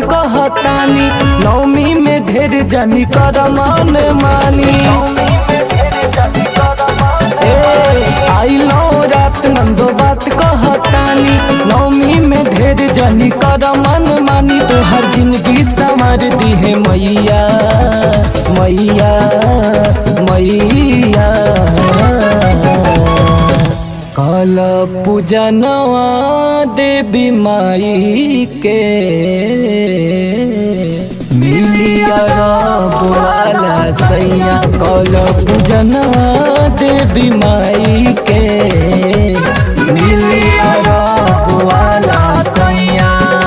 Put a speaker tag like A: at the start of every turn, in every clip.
A: कहतानी नौमी में ढेर जनी कर मन मानी ए, आइलो रात नंदो बात कहतानी नौमी में ढेर जनी कर मन मानी तोहर जिंदगी संवर दी है मैया मैया मैया काल पूजनवा देवी माई के मिलिया बोला सैया काल पूजनवा देवी माई के मिलिया बोला सैया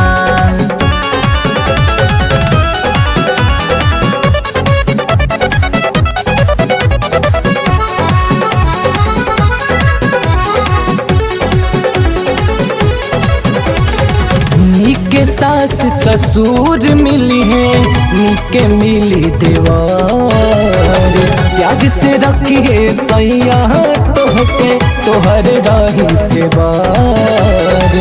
A: नीके सास ससुर मिली है नीके मिली देवर प्यार से रखिए सैया तोहके तोहर रही के बार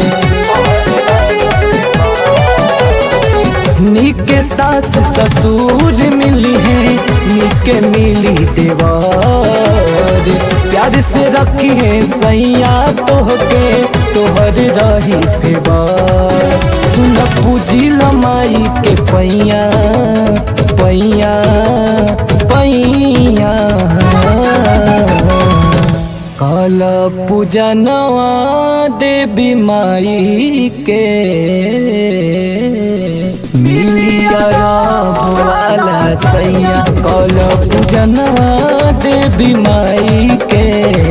A: नीके सास ससुर मिली है नीके मिली देवर प्यार से रखिए सैया तोहके तोहर रही फेवर सुन पूजी लमाई के पैया पैया पैया काल पूजनवा देवी माई के मिलिया बोला सैया काल पूजनवा देवी माई के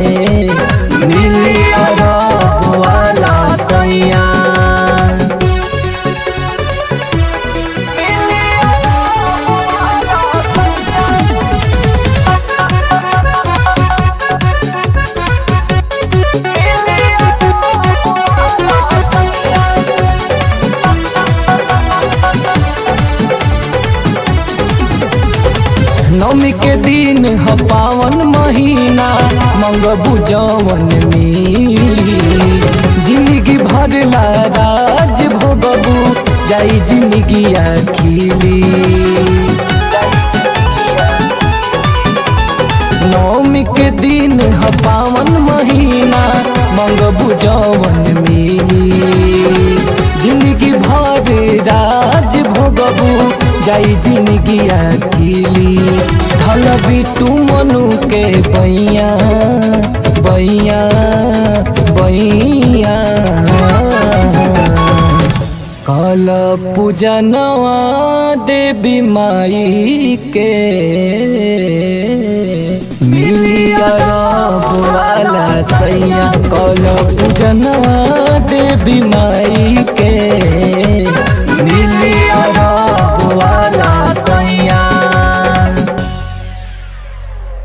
A: मिलिया बोला सैया नवमी के दिन ह पावन महीना मंगबू जवन मिली जिंदगी भर ला राज भोगबू जाई जिंदगी खिली नवमी के दिन ह पावन महीना मंगबू जवन मिली जिंदगी भर राज भोगबू जाई जिंदगी अकेली धल बिटू मनु के बैया बैया बैया काल पूजनवा देवी माई के मिलिया बोला सैया काल पूजनवा देवी माई के